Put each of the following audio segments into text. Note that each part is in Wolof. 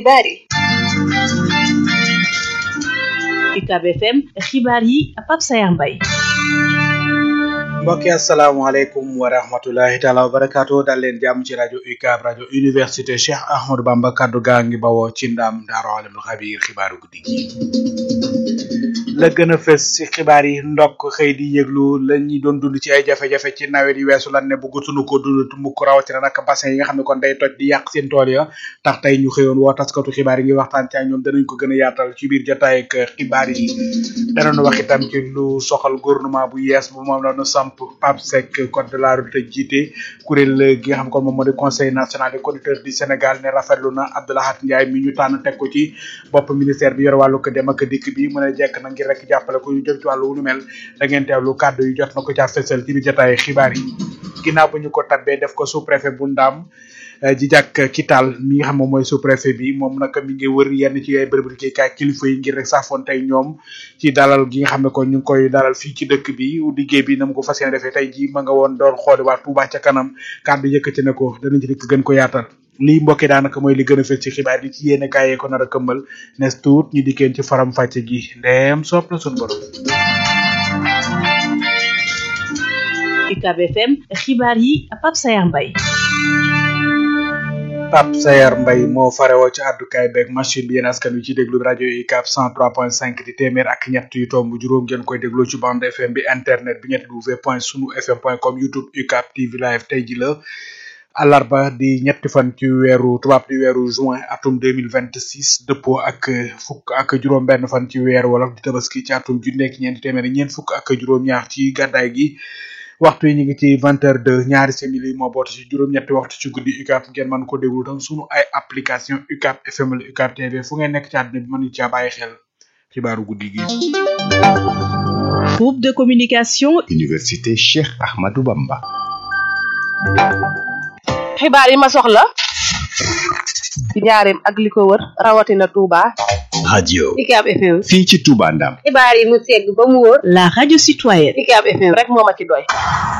xibaar yi UCAB FM xibaar yi Pape Sayar Mbaye mbokki asalaamaaleykum wa rahmatulahi taala wa barakaatu dal leen jàmm ci rajo UCAB rajo université Cheikh Ahmadou Bamba kaddu gaa ngi bawoo ci ndam Daaru Alimul Xabiir xibaaru guddi gi la gën a fës ci xibaar yi ndokk xëy di yëglu la ñuy doon dund ci ay jafe-jafe ci nawet yi weesu lan ne bëggatuñu ko dund mukk rawatina nag bassin yi nga xam ne kon day toj di yàq seen tool ya tax tey ñu xëyoon woo taskatu xibaar yi ngi waxtaan ci ak ñoom danañ ko gën a yaatal ci biir jotaay ak xibaar yi danañu wax itam ci lu soxal gouvernement bu yees bu moom la ñu samp Pape Seck code de la route jiite kuréel gi nga xam kon moom moo di conseil national des conducteurs du Sénégal ne rafetlu na Abdoulahat Ndiaye mi ñu tànn teg ko ci bopp ministère bi yor wàllu ko dem ak dikk bi mën a jekk na ngir rek jàppale ko yu jëm ci wàllu wu nu mel da ngeen teewlu kàddu yu jot na ko caa fësal ci biir jotaay xibaar yi ginnaaw bu ñu ko tabbee def ko sous préfet bu Ndaam ji jàkk Kital mi nga xam moom mooy sous préfet bi moom nag mi ngi wër yenn ci ay bërëb liggéeykaay kilifa yi ngir rek saafoon tey ñoom ci dalal gi nga xam ne kon ñu ngi koy dalal fii ci dëkk bi liggéey bi na mu ko fas yéene defee tey ji ma nga woon doon xooli waa Touba ca kanam kàddu yëkkati na ko danañ ci dikk gën ko yaatal lii mbokki daanaka mooy li gën a fës ci xibaar yi ci yéene kaay ko nar a këmbal nes tuut ñu dikkeen ci faram fàcce gi ndeem sopp na suñu borom UCAB FM xibaar yi Pape Sayar Mbaye Pape Sayar Mbaye moo farewoo ci àddukaay beeg machine bi yéen askan wi ci déglu rajo UCAB 103.5 di téeméer ak ñett yu tomb juróom ngeen koy déglu ci bande FM bi internet bi ñett w point sunu fm point com youtube UCAB TV live tey ji la àllarba di ñetti fan ci weeru tubaab di weeru juin atum deux mille vingt six dëppoo ak fukk ak juróom-benn fan ci weer wolof di tabaski ci atum junni ak ñeenti téeméer ñeent fukk ak juróom-ñaar ci gàddaay gi waxtu yi ñu ngi ci vingt heures de ñaari simili moo boot ci juróom-ñetti waxtu ci guddi UCAB ngeen mën ko déglu tam sunu ay application UCAB FM wala UCAB TV fu ngeen nekk ci àdduna bi mën caa bàyyi xel xibaaru guddi gi. groupe de communication. université Cheikh Ahmadou Bamba. xibaar yi ma soxla ci njaareem ak li ko wër rawatina Touba. radio UCAB FM. fii ci Touba Ndam. xibaar yi mu segg ba mu wóor. la radio citoyenne. UCAB FM rek moo ma ci doy.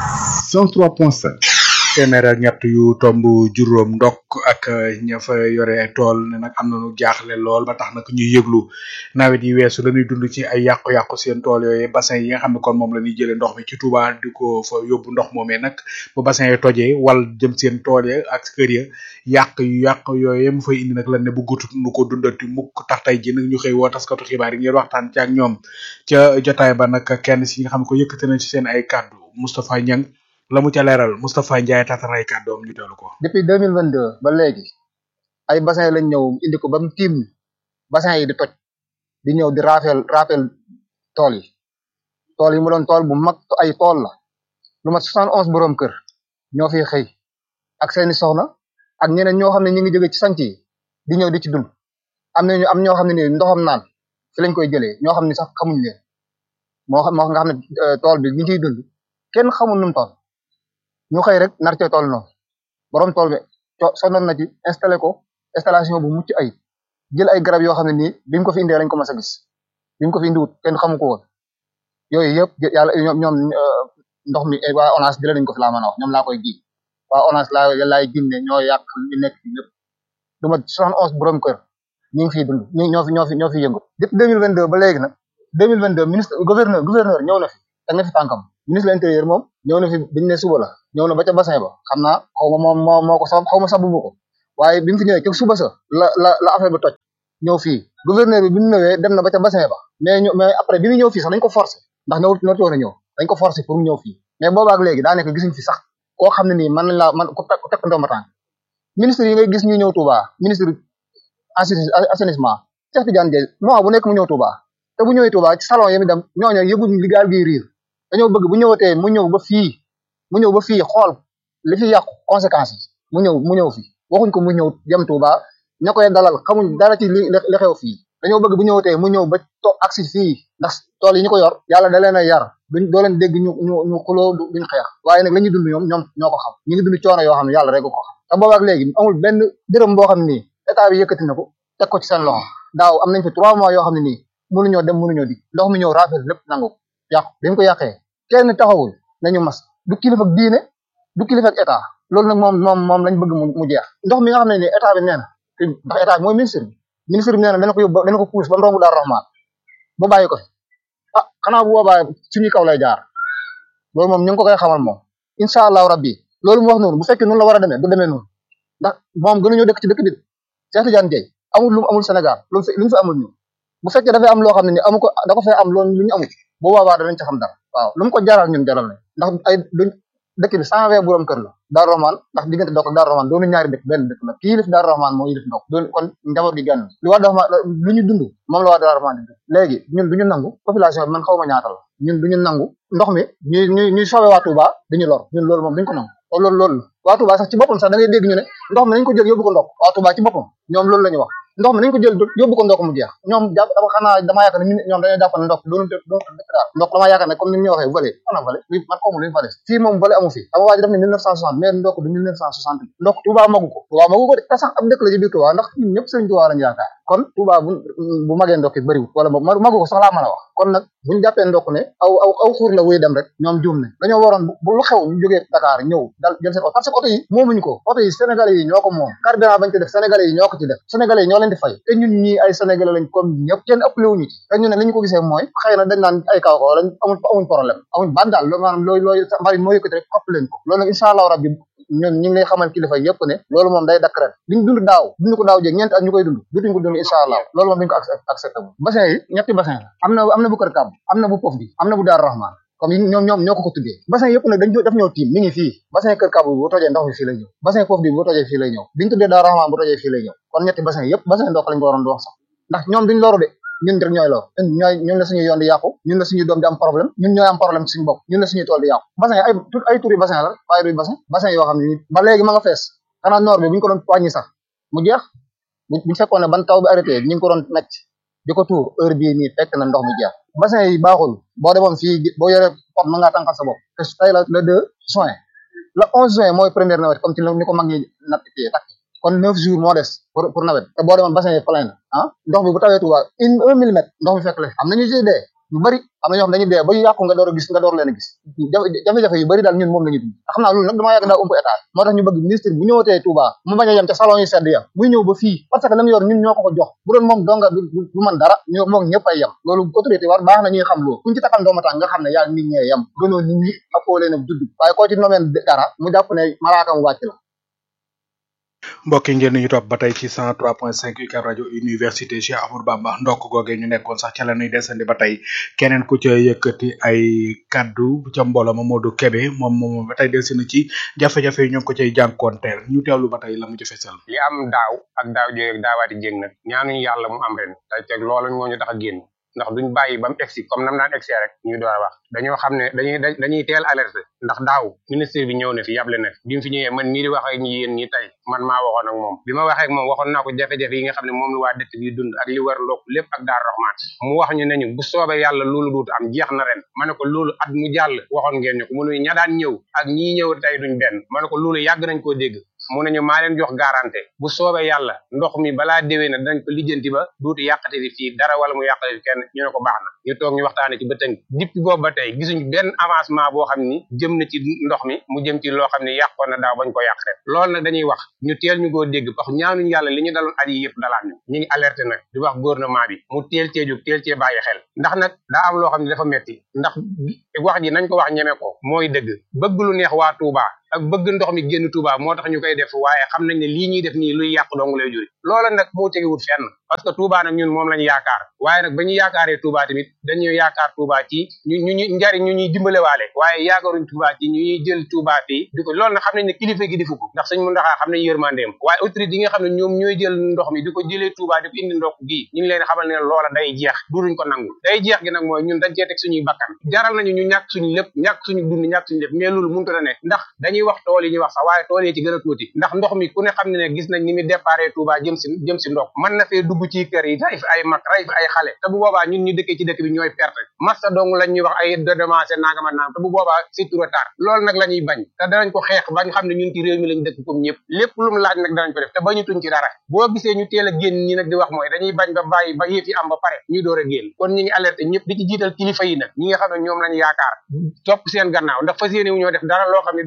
103.5. téeméer ak ñett yu tomb juróom ndokk ak ña fa yore ay tool ne nag am nañu jaaxle lool ba tax nag ñuy yëglu nawet yi weesu la ñuy dund ci ay yàqu-yàqu seen tool yooyu bassin yi nga xam ne kon moom la ñuy jëlee ndox mi ci Touba di ko fa yóbbu ndox moomee nag bu bassin yi tojee wal jëm seen tool ya ak kër ya yàq yu yàq yooyu mu fay indi nag lan ne bu gutut nu ko dundati mukk tax tey ji nag ñu xëy woo taskatu xibaar yi ngir waxtaan ci ak ñoom ca jotaay ba nag kenn si nga xam ne ko yëkkate nañ ci seen ay kàddu Moustapha Niang la mu ca leeral Moustapha Ndiaye tataray kàddoom ñu teewlu ko. depuis deux mille vingt deux ba léegi ay bassin lañ ñëw indi ko ba mu tiim bassin yi di toj di ñëw di raafel raafel tool yi tool yi mu doon tool bu mag ay tool la lu mat soixante onze borom kër ñoo fiy xëy ak seeni soxna ak ñeneen ñoo xam ne ñu ngi jóge ci sanc yi di ñëw di ci dund am nañu am ñoo xam ne ni ndoxam naan fi lañ koy jëlee ñoo xam ne sax xamuñ leen moo xam moo nga xam ne tool bi ñi ciy dund kenn xamul nu mu toll ñu xëy rek nar cee tool noonu borom tool bi sonnoon na ci installé ko installation bu mucc ay jël ay garab yoo xam ne nii biñ ko fi indee lañ ko mas a gis biñ ko fi indiwut kenn xamu ko woon yooyu yëpp yàlla ñoom ñoom ndox mi waa ONAS jëlee nañ ko fi laa mën a wax ñoom laa koy ji waa ONAS laa laay gin ne ñoo yàq li nekk fi lépp du ma soixante onze borom kër ñu ngi fiy dund ñu ñoo fi ñoo fi ñoo fi yëngu depuis deux mille vingt deux ba léegi nag deux mille vingt deux ministre gouverneur gouverneur ñëw na fi teg na fi tànkam ministre de l'intérieur moom ñëw na fi biñu ne suba la ñëw na ba ca bassin ba xam naa xaw ma moom moo moo ko sabab xaw ma sababu ko waaye bi mu fi ñëwee ca suba sa la la la affaire ba toj ñëw fii gouverneur bi bi mu ñëwee dem na ba ca bassin ba mais ñu mais après bi mu ñëw fii sax dañ ko forcé ndax ñëw ñoo woon a ñëw dañ ko forcé pour mu ñëw fii mais boobaak léegi daa nekk gisuñ fi sax koo xam ne nii man nañ laa man ku tekk ndomba tànk ministre yi ngay gis ñu ñëw Touba ministre assainissement Cheikh Tidiane Dièye mois bu nekk mu ñëw Touba te bu ñëwee Touba ci salon yi mi dem ñooñu yëguñ li gaal gi riir dañoo bëgg bu ñëwatee mu ñëw ba fii mu ñëw ba fii xool li fi yàqu conséquences yi mu ñëw mu ñëw fii waxuñ ko mu ñëw jëm Touba ña koy dalal xamuñ dara ci li li xew fii dañoo bëgg bu ñëwatee mu ñëw ba to agsi fii ndax tool yi ñu ko yor yàlla da leen a yar duñ doo leen dégg ñu ñu ñu xuloo duñ xeex waaye nag la ñuy dund ñoom ñoom ñoo ko xam ñu ngi dund coono yoo xam ne yàlla rek ko xam te boobaak léegi amul benn dërëm boo xam ne nii état bi yëkkati na ko teg ko ci seen loxo daaw am nañ fi trois mois yoo xam ne nii mënuñoo dem mënuñoo di ndox mi ñëw rafet lépp nangu yàqu bi mu ko yàqee kenn taxawul nañu mas du kilifa ak diine du kilifa ak état loolu nag moom moom moom lañ bëgg mu jeex ndox mi nga xam ne ni état bi nee na te ndax état bi mooy ministre bi ministre bi nee na dana ko yóbbu dana ko puus ba mu romb Daaru Rahman ba bàyyi ko fi ah xanaa bu boobaa suñu kaw lay jaar loolu moom ñu ngi ko koy xamal moom incha allahu rabbi loolu mu wax noonu bu fekkee noonu la war a demee du demee noonu ndax moom gënuñoo dëkk ci dëkk bi Cheikh Tidiane Dieye amul lu mu amul Sénégal loolu lu ñu fi amul ñu bu fekkee dafay am loo xam ne ni amu ko da ko fay am loolu lu ñu amul bu boobaa danañ ci xam dara waaw lu mu ko jaral ñun jaral nañ ndax ay duñ dëkk bi cent vingt borom kër la Daaru Rahman ndax diggante Ndok ak Daaru Rahman doonu ñaari dëkk benn dëkk la kii yilif Daaru Rahman moo yilif Ndok doon kon njaboot gi genn li waa Daaru Rahman lu ñu dund moom la waa Daaru Rahman di dund léegi ñun du ñu nangu population bi man xaw ma ñaata la ñun du ñu nangu ndox mi ñuy ñuy ñuy soobee waa Touba dañu lor ñun loolu moom duñ ko nangu te loolu loolu la waa Touba sax ci boppam sax da ngay dégg ñu ne ndox mi nañ ko jël yóbbu ko Ndok waa Touba ci boppam ñoom loolu la ñu wax ndox mi nañ ko jël yóbbu ko Ndok mu jeex ñoom jàpp dama xanaa damaa yaakaar ne ñoom dañoo jàpp ne ndox doonu doonu dëkk daal ndox damaa yaakaar ne comme ni ñu waxee volé ana volé oui man xawma lu ñu fa def fii moom volé amu fi dama waa ji def ne 1960 mais Ndok du 1960 Ndok Touba magu ko Touba magu ko de te sax ab dëkk la ci biir Touba ndax ñun ñëpp Sëriñ Touba lañu yaakaar kon Touba bu bu magee Ndok it bëriwul wala boog magu ko sax laa mën a wax kon nag buñu jàppee Ndok ne aw aw aw xuur la wuy dem rek ñoom juum ne dañoo waroon bu lu xew ñu jógee Dakar ñëw dal jël seen oto parce que oto yi moomuñu ko oto yi sénégalais yi ñoo ko moom carburant bañ ko def sénégalais yi ñoo ko ci def sénégalais yi ñoo leen di fay te ñun ñii ay sénégalais lañ comme ñëpp kenn ëppale wuñu ci te ñu ne li ñu ko gisee mooy xëy na dañ naan ay kaw kaw lañ amuñ amuñ problème amuñ ban daal loolu maanaam looy looy mbalit moo yëkkati rek ëpp leen ko loolu nag incha allahu rabbi ñun ñu ngi lay xamal kilifa yëpp ne loolu moom day dakk ren liñ dund daaw dund ko daaw jéeg ñeenti at ñu koy dund dutuñ ko dund incha allah loolu moom duñ ko accepté bu bassin yi ñetti bassin la am na am na bu kër kàbb am na bu pof bi am na bu daaru rahman comme ñoom ñoom ñoo ko ko tuddee bassin yëpp nag dañ daf ñoo tiim mi ngi fii bassin kër kàbb bi bu tojee ndox mi fii lay ñëw bassin pof bi bu tojee fii lay ñëw biñu tuddee daaru rahman bu tojee fii lay ñëw kon ñetti bassin yëpp bassin ndox lañ ko waroon di wax sax ndax ñoom duñ loru de ñun rek ñooy lor ñooy ñun la suñu yoon di yàqu ñun la suñu doom di am problème ñun ñooy am problème suñu bopp ñun la suñu tool di yàqu bassin ay ay turi bassin la waaye duy bassin bassin yoo xam ne ba léegi ma nga fees xanaa noor bi buñu ko doon wàññi sax mu jeex buñu fekkoon ne ban taw bi arrêté ñu ngi ko doon necc di ko tuur heure bii nii fekk na ndox mi jeex bassin yi baaxul boo demoon fii boo yore pot mën ngaa tànqal sa bopp te tey la le deux juin le onze juin mooy première nawet comme ci ni ko mag ñi natt kii takk kon neuf jours moo des pour pour nawet te boo demoon bassin yi plein na ah ndox bi bu tawee Touba une un millimètre ndox mi fekk la am na ñu ciy dee ñu bëri am na ñoo xam dañuy dee ba yàqu nga door a gis nga door leen a gis jafe-jafe yu bëri daal ñun moom la ñu dund xam naa loolu nag damaa yàgg daa ëmp état moo tax ñu bëgg ministre bu ñëwatee Touba mu bañ a yem ca salon yu sedd ya muy ñëw ba fii parce que la mu yor ñun ñoo ko ko jox bu doon moom donga du du mën dara ñoo moom ñëpp ay yem loolu autorité war baax na ñuy xam loolu kuñ ci takkal ndooma tàng nga xam ne yaa nit ñee yem gënoo nit ñi appoo leen a judd waaye koo ci nomeen dara mu jàpp ne malaaka mu wàcc la mbokk yi ngeen ñu topp ba tey ci 103.5 UCAB rajo université Cheikh Ahmadou Bamba ndokk googee ñu nekkoon sax ca la ñuy desandi ba tey keneen ku ca yëkkati ay kaddu ca mbooloo ma Modou Kébé moom moom ba tey delsi na ci jafe-jafe yi ñu ngi ko cay jànkoonteel ñu teewlu ba tey la mu ci fesal li am daaw ak daaw jéeg ak daawaati jéeg nag ñaanuñu yàlla mu am ren tey teg loolu moo ñu tax a génn ndax duñ bàyyi ba mu egsi comme nam daan egsi rek ñuy door a wax dañoo xam ne dañuy dañuy teel alerte ndax daaw ministre bi ñëw na fi yable na fi bi mu fi ñëwee man nii di wax ak ñi yéen ñi tey man maa waxoon ak moom bi ma waxee ak moom waxoon naa ko jafe-jafe yi nga xam ne moom la waa dëkk bi dund ak li war ndokk lépp ak Daaru Rahman mu wax ñu ne ñu bu soobee yàlla loolu duutu am jeex na ren ma ne ko loolu at mu jàll waxoon ngeen ñu ko mu ne ña daan ñëw ak ñii ñëw tey duñ benn ma ne ko loolu yàgg nañ koo dégg mu ne ñu maa leen jox garanté bu soobee yàlla ndox mi balaa déwee na danañ ko lijjanti ba duutu yàqate fi fii dara wala mu yàqate fi kenn ñu ne ko baax na ñu toog ñu waxtaane ci ba tënk depuis boobu ba tey gisuñ benn avancement boo xam ni jëm na ci ndox mi mu jëm ci loo xam ne yàqoon na daaw bañ ko yàq ren loolu nag dañuy wax ñu teel ñu koo dégg parce que ñaanuñ yàlla li ñu daloon at yi yëpp dalaat ñu ñu ngi alerté nag di wax gouvernement bi mu teel cee jóg teel cee bàyyi xel ndax nag daa am loo xam ne dafa metti ndax wax ji nañ ko wax ñeme ko mooy dëgg bëgg lu neex waa Touba ak bëgg ndox mi génn Touba moo tax ñu koy def waaye xam nañ ne lii ñuy def nii luy yàq dong lay juri loola nag moo tegewut fenn parce que Touba nag ñun moom lañu yaakaar waaye nag ba ñu yaakaaree Touba tamit dañuy yaakaar Touba ci ñu ñu ñu njariñ ñu ñuy dimbalewaale waaye yaakaaruñ Touba ci ñu ñuy jël Touba fii di ko loolu nag xam nañ ne kilifa gi defu ko ndax suñ mu ndaxaa xam nañ yërmandeem waaye autorité yi nga xam ne ñoom ñooy jël ndox mi di ko jëlee Touba di ko indi ndox gii ñu ngi leen xamal ne loola day jeex duduñ ko nangu day jeex gi nag mooy ñun dañ cee teg suñuy bakkan jaral nañu ñu ñàkk suñu lépp ñàkk suñu dund ñàkk suñu lépp mais loolu mënut a nekk ndax dañuy wax tool yi ñuy wax sax waaye tool yi ci gën a tuuti ndax ndox mi ku ne xam ne ne gis nañ ni mu déparé Touba jëm si jëm si ndox mën na fee dugg ci kër yi ray fi ay mag ray fi ay xale te bu boobaa ñun ñu dëkkee ci dëkk bi ñooy perte massa dong lañ ñuy wax ay dédommagé nangama nangam te bu boobaa c'est trop tard loolu nag la ñuy bañ te danañ ko xeex bañ xam ne ñun ci réew mi lañ dëkk comme ñëpp lépp lu mu laaj nag danañ ko def te bañu tuñ ci dara boo gisee ñu teel a génn ñi nag di wax mooy dañuy bañ ba bàyyi ba yëf yi am ba pare ñuy door a génn kon ñi ngi alerté ñëpp di ci jiital kilifa yi nag ñi nga xam ne ñoom lañ yaakaar topp seen gannaaw ndax fas yéene wu ñoo def dara loo xam ne daa dëppwut ak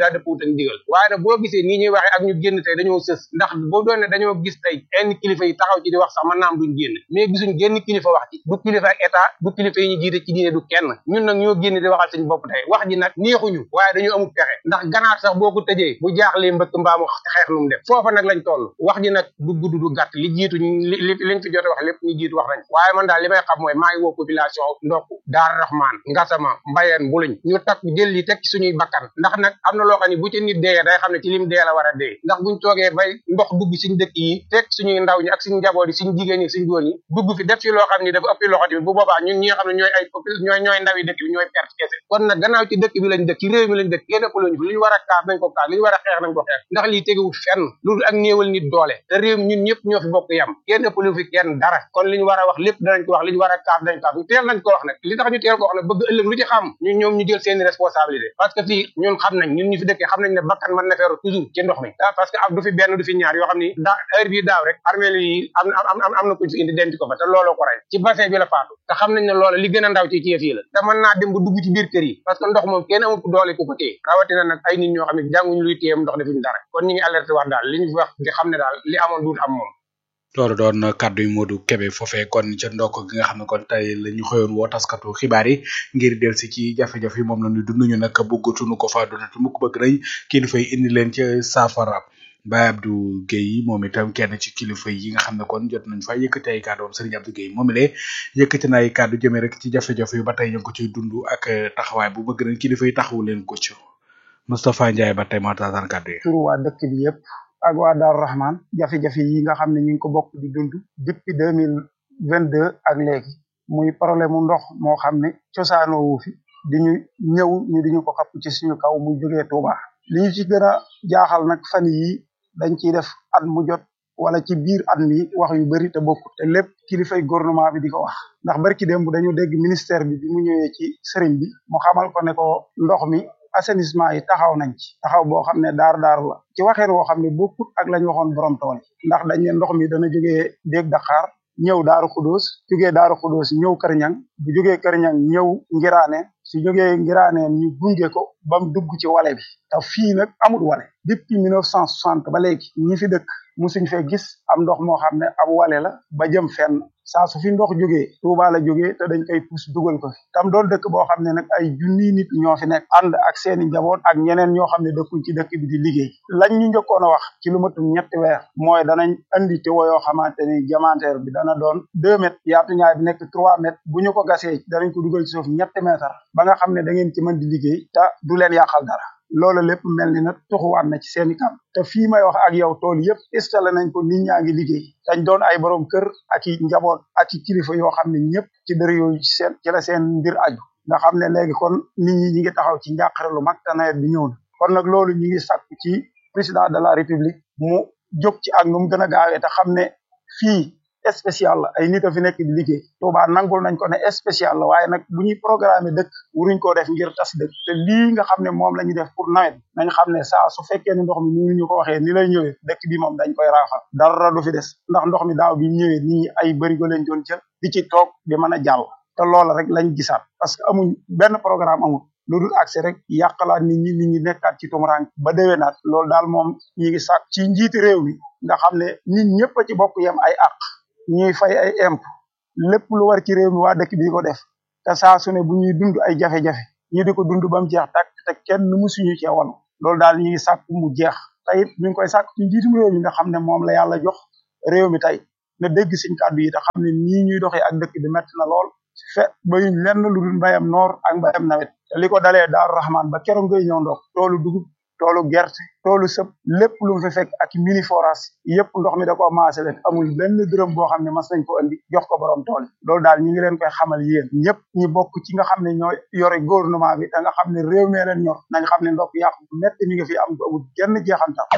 leen digal waaye nag boo gisee nii ñuy waxee ak ñu génn tey dañoo sës ndax boo doon ne dañoo gis tey yenn kilifa yi taxaw ci di wax sax mën naa am duñ génn mais gisuñ génn kilifa wax ci du kilifa ak état du kilifa yi ñu jiite ci diine du kenn ñun nag ñoo génn di waxal suñu bopp tey wax ji nag neexuñu waaye dañu amul pexe ndax ganaar sax boo ko tëjee bu jaaxlee mbëkk mbaamu xeex lu mu def foofa nag lañ toll wax ji nag du gudd du gàtt li jiitu li li liñ fi jote wax lépp ñu jiitu wax nañ waaye man daal li may xam mooy maa ngi woo population ndokk Daara Rahman Ngasama Mbayeen Buluñ ñu takk jël li teg ci suñuy bakkan ndax nag am na loo xam ne bu ci nit dee day xam ne ci lim dee la war a dee ndax buñ toogee bay ndox dugg suñu dëkk yi teg suñuy ndaw ñi ak suñu njaboot yi suñu jigéen ñi suñu góor ñi dugg fi def fi loo xam ne dafa ëppi loxo tamit bu boobaa ñun ñi nga xam ne ñooy ay ñooy ñooy ndaw yi dëkk bi ñooy perte kese kon nag gannaaw ci dëkk bi lañ dëkk ci réew mi lañ dëkk kenn ëpp lañu fi li ñu war a kaas nañ ko kaas li ñu war a xeex nañ ko xeex ndax lii tegewul fenn loolu ak néewal nit doole te réew mi ñun ñëpp ñoo fi bokk yam kenn ëpp lu fi kenn dara kon li ñu war a wax lépp danañ ko wax li ñu war a kaas dañ kaas teel nañ ko wax nag li tax ñu teel ko wax nag bëgg ëllëg lu ci xam ñu ñoom ñu jël seeni responsabilité parce que fii ñun xam nañ ñun ñu fi dëkkee xam nañ ne bakkan mën na feeru toujours ci ndox mi parce que am du fi benn du fi ñaar yoo xam ni da heure bii daaw rek armée yi am am am am na kuñ fi indi denc ko fa te looloo ko rey ci bassin bi la faatu te xam nañ ne loola li gën a ndaw ci ci yëf yi la te mën naa dem ba dugg ci biir kër yi parce que ndox moom kenn amul doole ku ko téye rawatina nag ay nit ñoo xam ne jànguñu luy téyem ndox defuñu dara kon ñu ngi alerté wax daal li ñu wax di xam ne daal li amoon duut am moom loolu doon kàddu yu Modou Kébé foofee kon ca ndokk gi nga xam ne kon tey la ñu xëyoon woo taskatu xibaar yi ngir delsi ci jafe-jafe yi moom la ñu dund ñu nag bëggatuñu ko fa dundatu mukk bëgg nañ kilifa yi indi leen ci saafara Baye Abdou Guèye moom itam kenn ci kilifa yi nga xam ne kon jot nañ fa yëkkati ay kàddu am Serigne Abdou Guèye moom ilee yëkkati na ay kàddu jëmee rek ci jafe-jafe yu ba tey ñu ngi ko ciy dund ak taxawaay bu bëgg nañ kilifa yi taxawu leen ko ci Moustapha Ndiaye ba tey moo taataan kàddu yi. turu waa dëkk bi yëpp ak waa Daaru Rahman jafe-jafe yi nga xam ne ñu ngi ko bokk di dund depuis deux mille vingt deux ak léegi muy problème mu ndox moo xam ne cosaanoo wu fi di ñu ñëw ñu di ñu ko xapp ci suñu kaw muy jógee Touba li ñu ci gën a jaaxal nag fan yi dañ ciy def at mu jot wala ci biir at mi wax yu bari te bokkut te lépp kilifay gouvernement bi di ko wax ndax barki démb dañu dégg ministère bi bi mu ñëwee ci sëriñ bi mu xamal ko ne ko ndox mi assainissement yi taxaw nañ ci taxaw boo xam ne daar daar la ci waxeen woo xam ne bokkut ak lañ waxoon borom tool yi ndax dañ ne ndox mi dana jógee déeg Dakar ñëw daaru xudóos jógee daaru xudóos ñëw kër ñang bu jógee kër ñang ñëw ngiraane su jógee ngiraaneen ñu gunge ko ba mu dugg ci wale bi te fii nag amul wale depuis mille neuf cent soixante ba léegi ñi fi dëkk musuñ fee gis am ndox moo xam ne ab wale la ba jëm fenn saa su fi ndox jógee Tuuba la jógee te dañ koy pus dugal ko fi tam doon dëkk boo xam ne nag ay junniy nit ñoo fi nekk ànd ak seeni njaboot ak ñeneen ñoo xam ne dëkkuñ ci dëkk bi di liggéey lañ ñu njëkkoon a wax ci lu matum ñetti weer mooy danañ andi te yoo xamante ni diamantaire bi dana doon deux mètres yaatu ñaay bi nekk trois mètres bu ñu ko gasee danañ ko dugal ci suuf ñetti mètre ba nga xam ne da ngeen ci mën di liggéey te du leen yàqal dara loolu lépp mel ni nag tuxuwaat na ci seeni kam te fii may wax ak yow tool yëpp installé nañ ko nit ñaa ngi liggéey dañ doon ay borom kër ak i njaboot ak i kilifa yoo xam ne ñëpp ci dër yooyu ci seen ci la seen mbir aju nga xam ne léegi kon nit ñi ñi ngi taxaw ci njàqare lu mag te nawet bi ñëw na kon nag loolu ñi ngi sàkku ci président de la république mu jóg ci ak nu mu gën a gaawee te xam ne fii spécial la ay nit a fi nekk di liggéey Touba nangul nañ ko ne spécial la waaye nag bu ñuy programmer dëkk wuruñ koo def ngir tas dëkk te lii nga xam ne moom la ñuy def pour nawet nañ xam ne saa su fekkee ne ndox mi ni ñu ko waxee ni lay ñëwee dëkk bi moom dañ koy raafal dara du fi des ndax ndox mi daaw bi ñëwee nit ñi ay bërigo leen doon jël di ci toog di mën a jàll te loola rek lañ gisaat parce que amuñ benn programme amul lu dul accès rek yàqalaat nit ñi nit ñi nekkaat ci tumuraan ba déwénaat loolu daal moom ñi ngi sàkk ci njiiti réew mi nga xam ne nit ñëpp a ci bokk yem ay àq ñuy fay ay imp lépp lu war ci réew mi waa dëkk bi ko def te saa su ne bu ñuy dund ay jafe-jafe ñu di ko dund ba mu jeex tàkk te kenn musuñu cee wal loolu daal ñu ngi sàkk mu jeex te it ñu ngi koy sàkk ci njiitum réew mi nga xam ne moom la yàlla jox réew mi tey na dégg suñ kàddu yi te xam ne nii ñuy doxee ak dëkk bi metti na lool fe bayuñ lenn lu dul mbayam noor ak mbayam nawet te li ko dalee daaru raxmaan ba keroog ngay ñëw ndox toolu dugub toolu gerte toolu sëb lépp lu mu fi fekk ak mini forage yëpp ndox mi da ko maase leen amul benn dërëm boo xam ne mas nañ ko andi jox ko borom tool yi loolu daal ñi ngi leen koy xamal yéen ñëpp ñi bokk ci nga xam ne ñoo yore gouvernement bi te nga xam ne réew mee leen ñor nañ xam ne ndox yàqu métti mi nga fi am amul genn jeexantal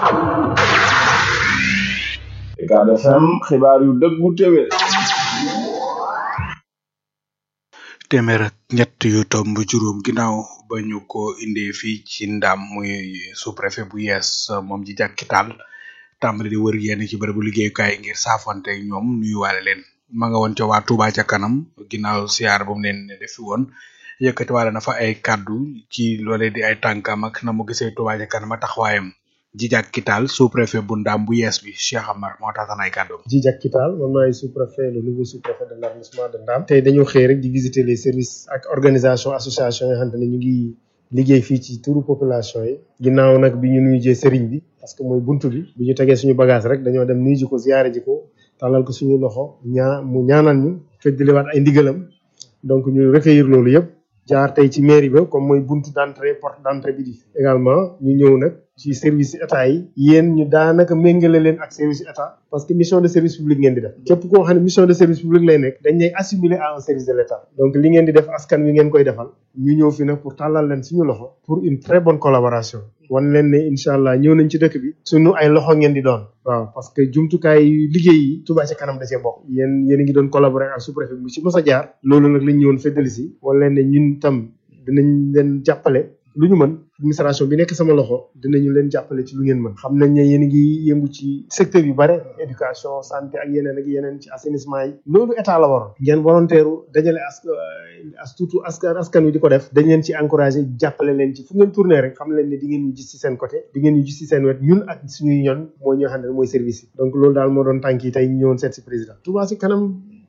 Ucab FM xibaar yu dëggu téwé téeméer ak ñett yu tomb juróom ginnaaw ba ñu ko indee fii ci ndam muy sous préfet bu yees moom ji jàkkitaal tàmbali di wër yenn ci bërëbu liggéeyukaay ngir saafonte ak ñoom nuyuwaale leen ma nga woon ca waa Touba ca kanam ginnaaw siyaar ba mu leen defi woon yëkkati wala na fa ay kaddu ci loolee di ay tànkam ak na mu gisee Touba ca kanam ak taxawaayam Jijak Kital sous préfet bu Ndam bu yees bi Cheikh Amar moo tax ay kàddoom. Jijak Kital man maay sous préfet le nouveau sous préfet de l'arrondissement de Ndam. tey dañoo xëy rek di visiter les services ak organisation association yoo xamante ne ñu ngi liggéey fii ci turu population yi. ginnaaw nag bi ñu nuyu jee sëriñ bi parce que mooy buntu bi bi ñu tegee suñu bagage rek dañoo dem nuyu ji ko ziyaare ji ko tàllal ko suñu loxo ñaa mu ñaanal ñu feddaliwaat ay ndigalam donc ñu recueillir loolu yëpp jaar tey ci mairie ba comme mooy buntu d'entrée porte d'entrée bi di également ñu ñëw nag ci service état yi yéen ñu daanaka méngale leen ak service état parce que mission de service public ngeen di def képp koo xam ne mission de service public lay nekk dañ lay assimiler à un service de l'état donc li ngeen di def askan wi ngeen koy defal ñu ñëw fi nag pour tàllal leen suñu loxo pour une très bonne collaboration wan leen ne incha allah ñëw nañ ci dëkk bi suñu ay loxo ngeen di doon waaw parce que jumtukaay liggéey yi Touba ca kanam da cee bokk yéen yéen a ngi doon collaborer ak sous-préfet bi ci mos a jaar loolu nag lañ ñëwoon feddali si wan leen ne ñun tam dinañ leen jàppale lu ñu mën administration bi nekk sama loxo dinañu leen jàppale ci lu ngeen mën xam nañ ne yéen a ngi yëngu ci secteur yu bare éducation santé ak yeneen ak yeneen ci assainissement yi loolu état la waroon ngeen volontaire dajale as as tuutu askan askan wi di ko def dañ leen ci encouragé jàppale leen ci fu ngeen tourné rek xam leen ne di ngeen ñu gis ci seen côté di ngeen ñu gis ci seen wet ñun ak suñuy ñoon mooy ñoo xam ne mooy service yi donc loolu daal moo doon tànk yi tey ñu ñëwoon seet si président Touba ci kanam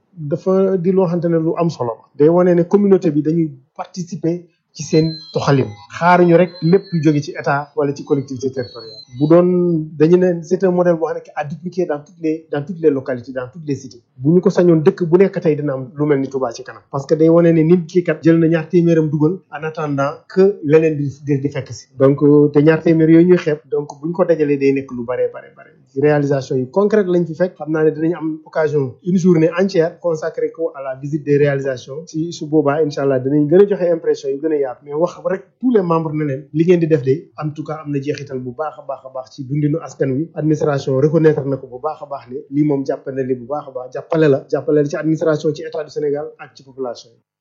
dafa di loo xamante ne lu am solo la day wane ne communauté bi dañuy participer ci seen doxalin xaaruñu rek lépp lu jóge ci état wala ci collectivité territoriale bu doon dañu ne c'est un modèle boo xam ne à dupliquer dans toutes les dans toutes les localités dans toutes les cités bu ñu ko sañoon dëkk bu nekk tey dina am lu mel ni Touba ci kanam parce que day wane ne nit ki kat jël na ñaar téeméeram dugal en attendant que leneen di di fekk si donc te ñaar téeméer yooyu ñuy xeeb donc bu ñu ko dajalee day nekk lu bare bare bare réalisation yi concrète lañ fi fekk xam naa ne dinañ am occasion une journée entière consacrée ko à la visite des réalisations si su boobaa incha allah dinañ gën a joxe impression yu gën a yaatu mais wax rek tous les membres ne leen li ngeen di def de en tout cas am na jeexital bu baax a baax a baax ci dundinu askan wi administration reconnaître na ko bu baax a baax ne lii moom jàppale li bu baax a baax jàppale la jàppale la ci administration ci état du Sénégal ak ci population yi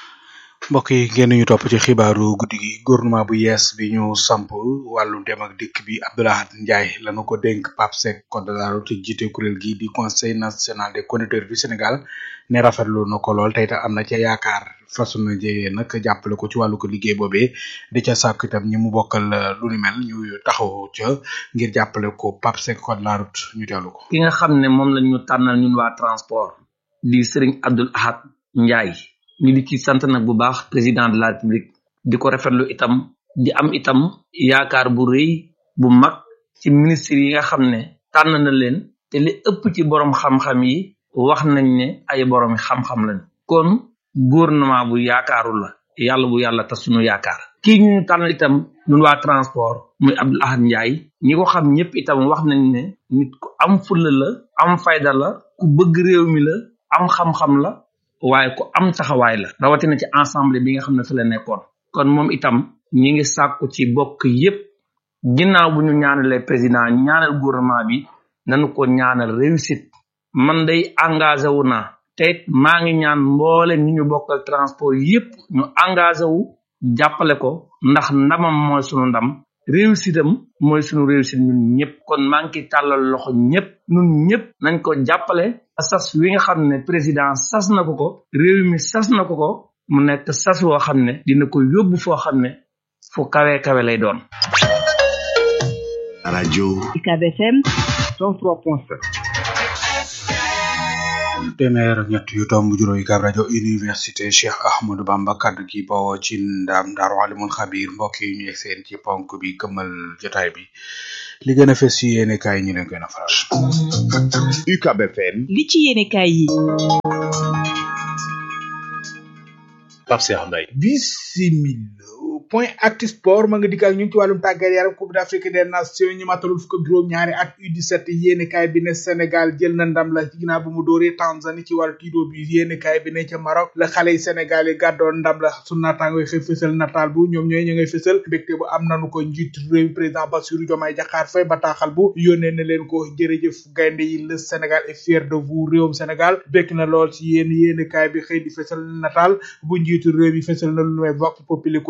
mbokk yi ngeen ñu topp ci xibaaru guddi gi gouvernement bu yees bi ñu samp wàllu dem ak dikk bi Abdoulahat Ndiaye lanu ko dénk Pape Seck code de la route jiite kuréel gi di conseil national des conducteurs du Sénégal ne rafetlu na ko lool tey tam am na ca yaakaar façon na jëyee nag jàppale ko ci wàllu ko liggéey boobee di ca sàkk itam ñi mu bokkal lu ni mel ñu taxaw ca ngir jàppale ko Pape Seck code de la route ñu teewlu ko. ki nga xam ne moom la ñu tànnal ñun waa transport di Serigne Abdoul Ahad Ndiaye. ñu di ci sant nag bu baax président de la république di ko rafetlu itam di am itam yaakaar bu rëy bu mag ci ministre yi nga xam ne tànn na leen te li ëpp ci borom xam-xam yi wax nañ ne ay borom xam-xam lañ kon gouvernement bu yaakaaru la yàlla bu yàlla tas sunu yaakaar kii ñu tànn itam ñun waa transport muy Abdoul Ahad Ndiaye ñi ko xam ñëpp itam wax nañ ne nit ku am fulla la am fayda la ku bëgg réew mi la am xam-xam la waaye ku am taxawaay la rawatina ci ensemble bi nga xam ne fi la nekkoon kon moom itam ñi ngi sàkku ci bokk yépp ginnaaw bu ñu ñaanalee président ñaanal gouvernement bi nañu ko ñaanal réussite man day engagé wu naa te maa ngi ñaan mboole ñi ñu bokkal transport yépp ñu engagé wu jàppale ko ndax ndamam mooy sunu ndam réussite am mooy sunu réussite ñun ñëpp kon maa ngi ciy tàllal loxo ñëpp ñun ñëpp nañ ko jàppale sas wi nga xam ne président sas na ko ko réew mi sas na ko ko mu nekk sas woo xam ne dina ko yóbbu foo xam ne fu kawe kawe lay doon. rajo UCAB FM 103.7 téeméer ak ñett yu tomb juróomi kaab rajo université Cheikh Ahmadou Bamba kaddu gi bawoo ci ndam Daaru Alimul Xabir mbokk yi ñu yegg seen ci ponk bi këmmal jotaay bi li gën a fes ci yéene kaay ñu leen gën a faral. UCAB FM li ci yéene kaay yi Pape Cheikh Mbaye bisimila point actu sport ma nga dikk ak ñun ci wàllum tàggat yaram coupe d'Afrique des nations ñu matalul fukk ak juróom ñaari at U17 yéeni kaay bi ne Sénégal jël na ndam la ci ginnaaw bu mu dóoree Tanzanie ci wàllu tido bi yéeni kaay bi ne ca Maroc la xale yi Sénégal yi gàddoon ndam la su naataango xëy fësal nataal bu ñoom ñooy ñu ngay fësal mbégte bu am nanu ko njiit réew président Bassirou Diomaye Diakhar Faye bataaxal bu yónnee na leen ko jërëjëf gaynde yi le Sénégal est fier de vous réewum Sénégal bekk na lool ci yéen yéeni kaay bi xëy di fësal nataal bu njiitu réew yi fësal na lu may vox populi quotidien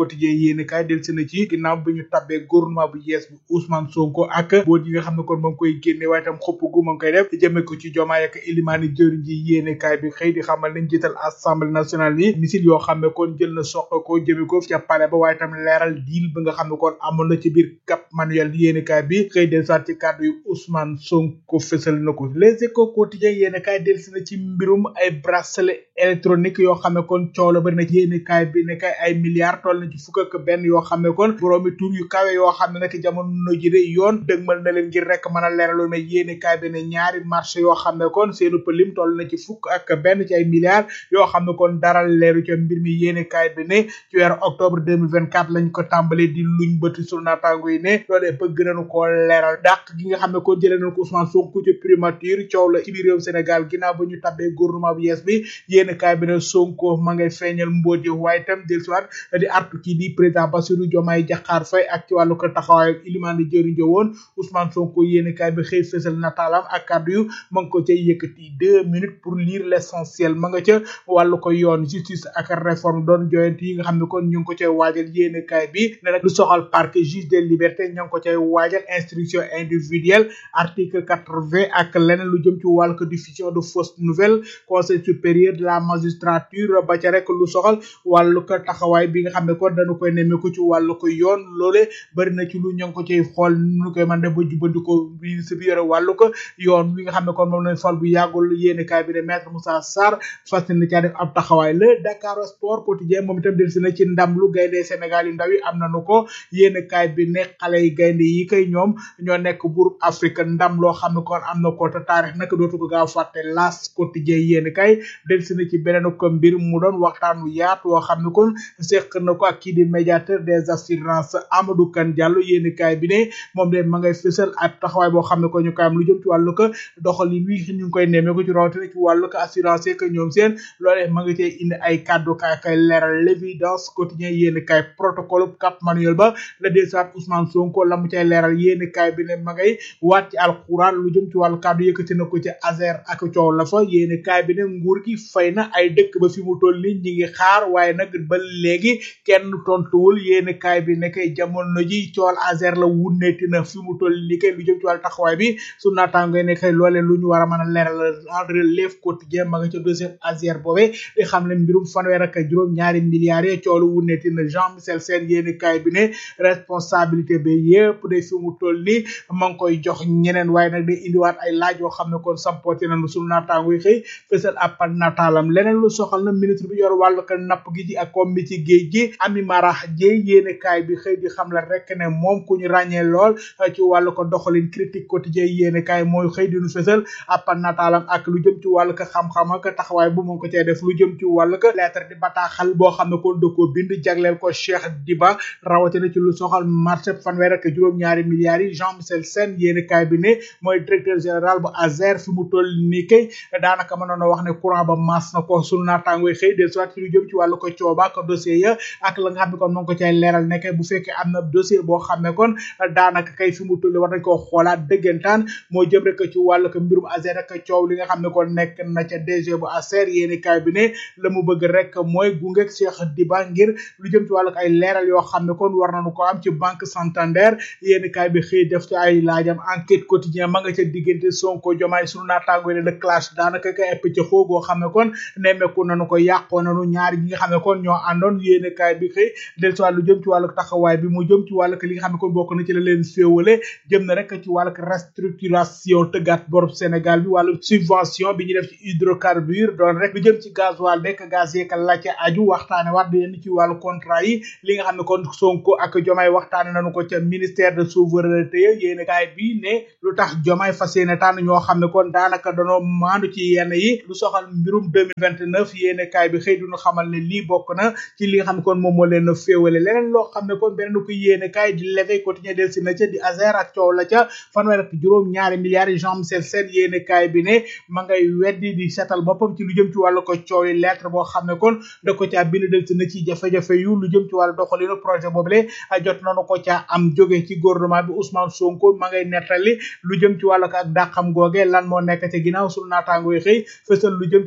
yéene kaay del si na ci ginnaaw bi ñu tabbee gouvernement bu yees bi Ousmane Sonko ak boot yi nga xam ne kon ma ngi koy génne waaye tam xopp gu ma ngi koy def jëme ko ci jomaay ak ilimaani jëriñ ji yéene kaay bi xëy di xamal nañ jiital assemblée nationale yi misil yoo xam ne kon jël na soq ko jëme ko ca palais ba waaye tam leeral diil bi nga xam ne kon amoon na ci biir Cap Manuel yéene kaay bi xëy del saat ci kàddu yu Ousmane Sonko fësal na ko les échos quotidien yéene kaay del si na ci mbirum ay bracelet électronique yoo xam ne kon coow la bari na ci yéene kaay bi ne kay ay milliards toll na ci fukk ak benn yoo xam ne kon boroomi tur yu kawe yoo xam ne nag jamono ji de yoon dëgmal na leen ngir rek mën a leeraloon ne yéene kaay bi ne ñaari marché yoo xam ne kon seenu pëlim toll na ci fukk ak benn ci ay milliards yoo xam ne kon dara leeru ca mbir mi yéene kaay bi ne ci weeru octobre 2024 lañ ko tàmbalee di luñ bëti sunu naataango yi ne loolee bëgg nañu koo leeral dàq gi nga xam ne kon jëlee nañ ko Ousmane Sonko ci primature coow la ci biir réew Sénégal ginnaaw ba ñu tabbee gouvernement bu yees bi yéene kaay bi ne Sonko ma ngay feeñal mbóot yi waaye itam del siwaat di artu kii di président Bassirou Diomaye Diakhar Faye ak ci wàllu ko taxawaay ilimaan di jëriñ woon Ousmane Sonko yéene kaay bi xëy fësal nataalam ak kàddu yu ma ngi ko ca yëkkati deux minutes pour lire l'essentiel ma nga ca wàllu ko yoon justice ak réforme doon joyante yi nga xam ne kon ñu ngi ko cay waajal yéene kaay bi ne nag lu soxal parquet juge des libertés ña ngi ko cay waajal instruction individuelle article quatre-vingt ak leneen lu jëm ci wàllu ko diffusion de fausses nouvelles conseil supérieur de la magistrature ba ca rek lu soxal wàllu ko taxawaay bi nga xam ne kon dañu koy nemmeeku ci wàllu ko yoon loole bari na ci lu ñu ngi ko cay xool nu koy mën def ba jubbandikoo ministre bi yore wàllu ko yoon wi nga xam ne kon moom lañ fal bu yàggul yéene kaay bi de maître Moussa Sarr fas na caa def ab taxawaay le Dakar sport quotidien moom itam del si na ci ndam lu gaynde Sénégal yu ndaw yi am nañu ko yéene kaay bi ne xale yi gaynde yi kay ñoom ñoo nekk buur Afrique ndam loo xam ne kon am na ko te taarix nag dootu ko gaaw fàtte las quotidien yéene kaay del si na ci beneen ko mbir mu doon waxtaan wu yaatu woo xam ne kon seq na ko ak kii di médiateur des assurances Amadou Kane Diallo yéene kaay bi ne moom de ma ngay fësal ab taxawaay boo xam ne ko ñu koy am lu jëm ci wàllu ko doxalin wi ñu ngi koy nemmee ko ci rawatina ci wàllu ko assurance que ñoom seen loolee ma nga cee indi ay kàddu kaay kay leeral l'évidence quotidien yéene kaay protocole Cap Manuel ba la desaat Ousmane Sonko la mu cay leeral yéene kaay bi ne ma ngay waat ci alxuraan lu jëm ci wàllu kàddu yëkkati na ko ci Azer ak coow la fa yéene kaay bi ne nguur gi fay na ay dëkk ba fi mu toll ni ñi ngi xaar waaye nag ba léegi kenn tontuwul yéene kaay bi ne kay jamono ji cool Azer la wunneeti na fi mu toll ni kay lu jëm ci wàllu taxawaay bi su naataango ne kay loolee lu ñu war a mën a leeral en relève quotidien ma nga ca deuxième Azer boobee di xam ne mbirum fanweer ak juróom ñaari milliards yi coolu wunneeti na Jean Michel Sène yéene kaay bi ne responsabilité bi yépp de fi mu toll ni ma ngi koy jox ñeneen waaye nag day indiwaat ay laaj yoo xam ne kon sampooti nañu sunu naataango yi xëy fësal ab nataalam leneen lu soxal na ministre bi yor wàllu ko napp gi ci ak comme mi ci géej gi Ami Mara Dieye yéene kaay bi xëy di xam la rek ne moom ku ñu ràññee lool ci wàllu ko doxalin critique quotidien yéene kaay mooy xëy di nu fësal ab nataalam ak lu jëm ci wàllu ko xam-xam ak taxawaay bu mu ko cee def lu jëm ci wàllu ko lettre di bataaxal boo xam ne kon da koo bind jagleel ko Cheikh Diba rawatina ci lu soxal marché fanweer ak juróom-ñaari milliards yi Jean Michel Sène yéene kaay bi ne mooy directeur général bu Azer fi mu toll nii kay daanaka mënoon a wax ne courant ba mas na ko sunu naataangoy xëy de soit ci lu jëm ci wàllu ko cooba ak dossier ya ak la nga xam ne kon moo ngi ko cay leeral ne kay bu fekkee am na dossier boo xam ne kon daanaka kay fi mu toll war nañ koo xoolaat dëggantaan moo jëm rek ci wàllu ko mbirum Azer ak coow li nga xam ne kon nekk na ca DG bu Azer yéene kaay bi ne la mu bëgg rek mooy gunge Cheikh Diba ngir lu jëm ci wàllu ay leeral yoo xam ne kon war nañu ko am ci banque Santander yéene kaay bi xëy def ci ay laajam enquête quotidien ma nga ca diggante Sonko Diomaye sunu naataango ne le clash daanaka kay ëpp ca xoogoo xam ne kon nemmeeku nañu ko yàqoo nañu ñaari ñi nga xam ne kon ñoo àndoon yéene kaay bi xëy del ci wàllu jëm ci wàllu taxawaay bi mu jëm ci wàllu li nga xam ne kon bokk na ci la leen féewale jëm na rek ci wàllu restructuration tëggaat borob Sénégal bi wàllu subvention bi ñu def ci hydrocarbure doon rek lu jëm ci gasoil bekk gaz yeeg la ca aju waxtaane waat di leen ci wàllu contrat yi li nga xam ne kon Sonko ak Diomaye waxtaane nañu ko ca ministère de souveraineté yéene kaay bi ne lu tax Diomaye fas yéene tànn ñoo xam ne kon daanaka danoo maandu ci yenn yi lu soxal mbirum 2029 yéene kaay bi xëy duñu xamal ne lii bokk na ci li nga xam ne kon moom moo leen a féewale leneen loo xam ne kon beneen ko yéene kaay di l'éveil quotidien del si na ca di Azer ak coow la ca fanweer ak juróom ñaari milliards yi Jean Michel Sène yéene kaay bi ne ma ngay weddi di seetal boppam ci lu jëm ci wàllu ko coow yi lettre boo xam ne kon da ko caa bind del si na ci jafe-jafe yu lu jëm ci wàllu doxalinu projet boobule jot nañu ko caa am jóge ci gouvernement bi Ousmane Sonko ma ngay nettali lu jëm ci wàllu ak dàqam googe lan moo nekk ci ginnaaw sunu naataango yi xëy fësal lu jëm ci wàllu kàddu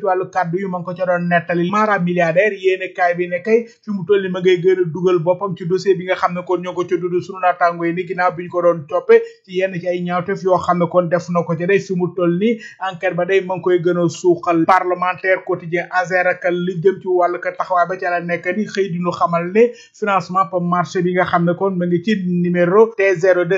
kaddu yu ma ngi ko ca doon nettali mara milliardaire yéene kaay bi ne kay fi mu toll ni ma ngay gën a dugal boppam ci dossier bi nga xam ne kon ñoo ko ca dudd sunu naataango yi ni ginnaaw bi ñu ko doon toppe ci yenn ci ay ñaawtef yoo xam ne kon def na ko ca day fi mu toll ni enquête ba day ma ngi koy gën a suuxal parlementaire quotidien azer ak li jëm ci wàllu ka taxawaay ba ca la nekk ni xëy di ñu xamal ne financement pour marché bi nga xam ne kon ma ngi ci numéro T02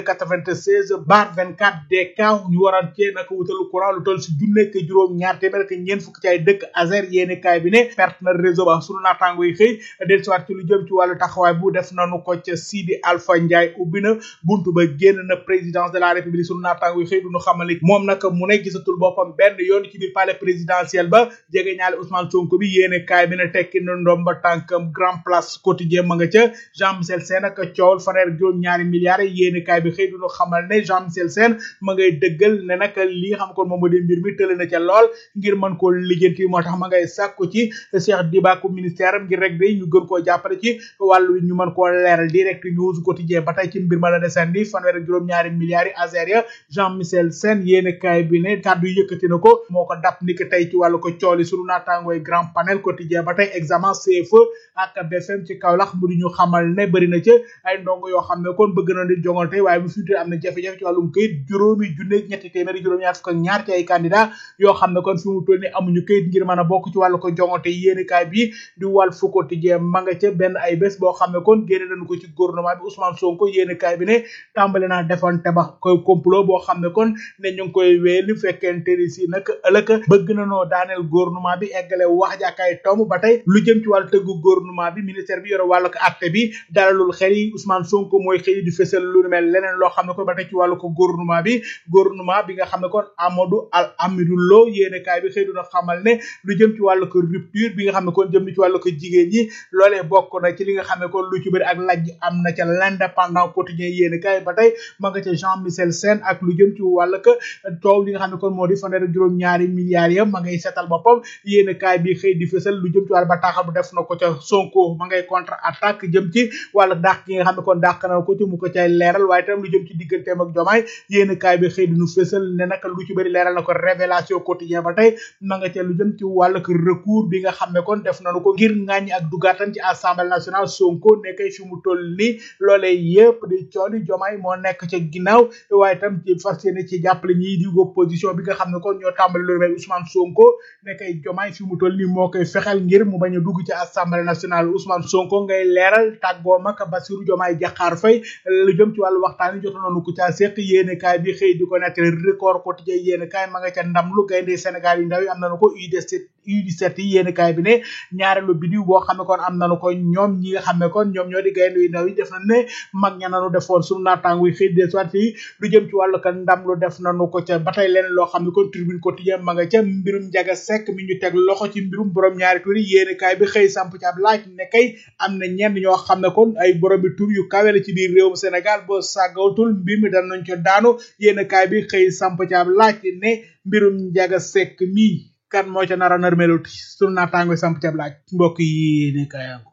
96 bar 24 DK ñu waran cee naka wutalu courant lu toll si junne ak juróom ñaar téeméer ak ñeent fukk ci ay dëkk azer yéeni kaay bi ne perte na réseau ba sunu naataango yi xëy del siwaat ci lu jëm ci wàllu taxawaay bu def nanu ko ca Sidi Alpha Ndiaye ubbi na buntu ba génn na présidence de la république sunu naataango yi xëy duñu xamal ni moom nag mu ne gisatul boppam benn yoon ci biir palais présidentiel ba jege ñaale Ousmane Sonko bi yéene kaay bi ne tekki na ndomba tànkam grand place quotidien ma nga ca Jean Michel Sène ak coowal fanweer juróom ñaari milliards yéene kaay bi xëy duñu xamal ne Jean Michel Sène ma ngay dëggal ne nag li nga xam kon moom moo di mbir mi tële na ca lool ngir mën koo lijjanti moo tax ma ngay sàkku ci Cheikh Dibaku ministère am ngir rek day ñu gën koo jàppale ci wàllu ñu mën koo leeral direct news quotidien ba tey ci mbir ma la desandi fanweer ak juróom ñaari milliards yi azer ya Jean Michel Sène yéene kaay bi ne kàddu yëkkati na ko moo ko dap ni ko tey ci wàllu ko cooli sunu naataangooy grand panel quotidien ba tey examen CFE ak BFM ci Kaolack mu di ñu xamal ne bëri na ca ay ndongo yoo xam ne kon bëgg na di jongante waaye bu futur am na jafe-jafe ci wàllum këyit juróomi junne ñetti téeméeri juróom ñaar fukk ak ñaar ci ay candidat yoo xam ne kon fi mu toll ni amuñu këyit ngir mën a bokk ci wàllu ko jongante yéene kaay bi di wàll fu quotidien ma nga ca benn ay bés boo xam ne kon génne nañu ko ci gouvernement bi Ousmane Sonko yéene kaay bi ne tàmbali naa defante ba koy complot boo xam ne kon ne ñu ngi koy wéeli fekkente ni si nag ëllëg bëgg na noo daaneel gouvernement bi eggale wax jàkkaay tomb ba tey lu jëm ci wàllu tëggu gouvernement bi ministère bi yore wàllu ko acte bi dalalul xel yi Ousmane Sonko mooy xëy di fësal lu mel leneen loo xam ne kon ba tey ci wàllu ko gouvernement bi gouvernement bi nga xam ne kon Amadou Al Amidou Lo yéene kaay bi xëy duna xamal ne lu jëm ci wàllu ko rupture bi nga xam ne kon jëm ci wàllu ko jigéen ñi loolee bokk na ci li nga xam ne kon lu ci bëri ak lajj am na ca l'indépendant quotidien yéene kaay ba tey ma nga ca Jean Michel Sène ak lu jëm ci wàllu ko toow li nga xam ne kon moo di fanweer ak juróom ñaari milliards ya ma ngay seetal boppam yéene kaay bi xëy di fësal lu jëm ci wàllu bataaxal bu def na ko ca Sonko ma ngay contre attaque jëm ci wàllu dàq gi nga xam ne kon dàq na ko ci mu ko cay leeral waaye tam lu jëm ci digganteem ak jomaay yéene kaay bi xëy di nu fësal ne nag lu ci bëri leeral na ko révélation quotidien ba tey ma nga ca lu jëm ci wàllu recours bi nga xam ne kon def nañu ko ngir ngàññi ak dugaatam ci assemblée nationale Sonko nekkay fi mu toll ni loolee yëpp di cooli jomaay moo nekk ca ginnaaw waaye tam ci fas yéene ci jàppale ñii di opposition bi nga xam ne kon ñoo tàmbali lu mel Ousmane Sonko nekkay jomaay fi mu toll ni moo koy fexel ngir mu bañ a dugg ci assemblée nationale Ousmane Sonko ngay leeral tàggoom ak Bassirou Diomaye Diakhar Faye lu jëm ci wàllu waxtaan yi jot nañu ko caa seq yéene kaay bi xëy di ko nettali record quotidien yéene kaay ma nga ca ndam lu gaynde Sénégal yi ndaw yi am nañu ko U17 U17 yi yéene kaay bi ne ñaareelu bidiw boo xam ne kon am nañu ko ñoom ñi nga xam ne kon ñoom ñoo di gaynde yu ndaw yi def na ne mag ña nañu defoon sunu naataango yi xëy de soit yi lu jëm ci wàllu kan ndam lu def nañu ko ca ba tey leneen loo xam ne kon tribune quotidien ma nga ca mbirum njaga sekk mi ñu teg loxo ci mbirum borom ñaari tur yi yéene kaay bi xëy samp ci ab laaj ne kay am na ñenn ñoo xam ne kon ay borom bi tur yu kawe la ci biir réewum Sénégal boo sàggawatul mbir mi danañ ko daanu yéene kaay bi xëy samp ci ab laaj ne mbirum njaga sekk mi kan moo ca nara narmeluti sunu naataango samp ci ab laaj mbokk yi ne kayango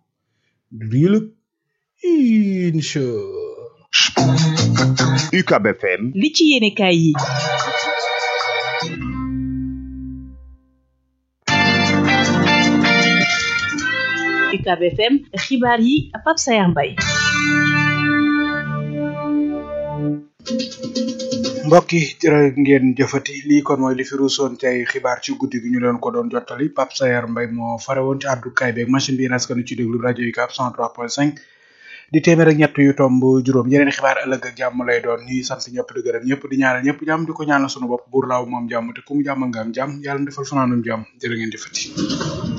riilug incha UCAB FM li ci yéene kaay yi UCAB FM xibaar yi Pape Sayar Mbaye mbokk yi jërë ngeen jëfati lii kon mooy li fi ruusoon ci ay xibaar ci guddi gi ñu leen ko doon jottali Pape Sayar Mbaye moo fare woon ci àddukaay beeg machine bi naskanu ci déglu rajo yi UCAB 103.5 di téeméer ak ñett yu tomb juróom yeneen xibaar ëllëg ak jàmm lay doon ñuy sant ñëpp di gërëm ñëpp di ñaanal ñëpp jàmm di ko ñaanal sunu bopp buur laaw moom jàmm te ku mu jàmm nga am jàmm yàlla defal fanaanum jàmm jërë ngeen jëfati